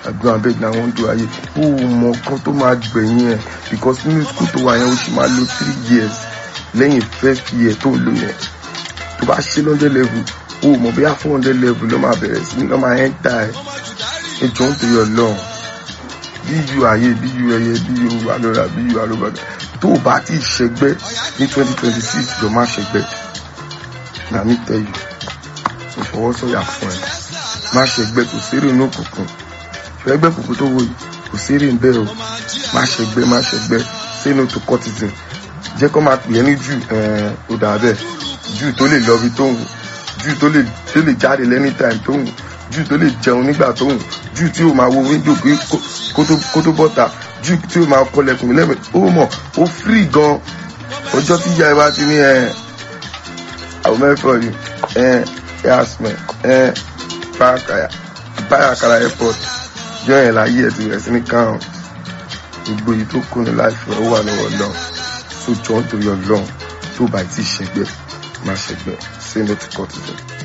àdúrà bẹ́ẹ̀ ni àwọn ń do ayé ó mọ kan tó máa gbẹ̀yìn ẹ̀ because nínú school tó wà yẹn ó sì máa lo three years lẹ́yìn first year tó lò yẹn tó bá ṣe lọ́ndẹ̀ level ó mọ̀ bí four hundred level ló máa bẹ̀rẹ̀ sí ní lọ́ máa ẹ́ńtà ẹ̀ ẹ jọ ń torí ọlọ́run bí yu ayé bí yu ẹyẹ bí yu alọ́ra bí yu alọ́bàdà tó o bá ti ṣẹgbẹ́ ní twenty twenty six jọ má ṣẹgbẹ́ na mi tell you ìfọwọ́sọ̀yà fún ẹ má ṣẹgbẹ́ kò sérè ní òkùnkùn ṣẹgbẹ́ kòkó tó wò yìí kò sérè ń bẹ́ o má ṣẹgbẹ́ má ṣẹgbẹ́ say no to cultism jẹ́ kó máa pè é ní jù ó dà bẹ́ẹ̀ jù tó lè lọ bí tó wù jù tó lè tó lè jáde lẹ́ni time tó wù jù tó lè jẹun nígbà tó wù jù tí ó máa wo wíńdò pé kó tó bọ́ta jù tí ó máa kọlẹ̀kùn lẹ́mẹ̀ ó mọ̀ ó free gan ọjọ́ tí ìyá ẹ bá ti ní ẹ àwọn mẹ́fọ̀ yìí ẹ ẹ asmẹ ẹ báyàkàrà airport jọ yẹn láyé ẹ ti rẹ̀ sí ní káwọn gbogbo èyí tó kù ní láìpẹ́ ó wà lọ́wọ́ lọ́wọ́ tó jọ ń torí ọlọ́run tó bá ti ṣẹgbẹ́ má ṣẹgbẹ́ say no to cultism.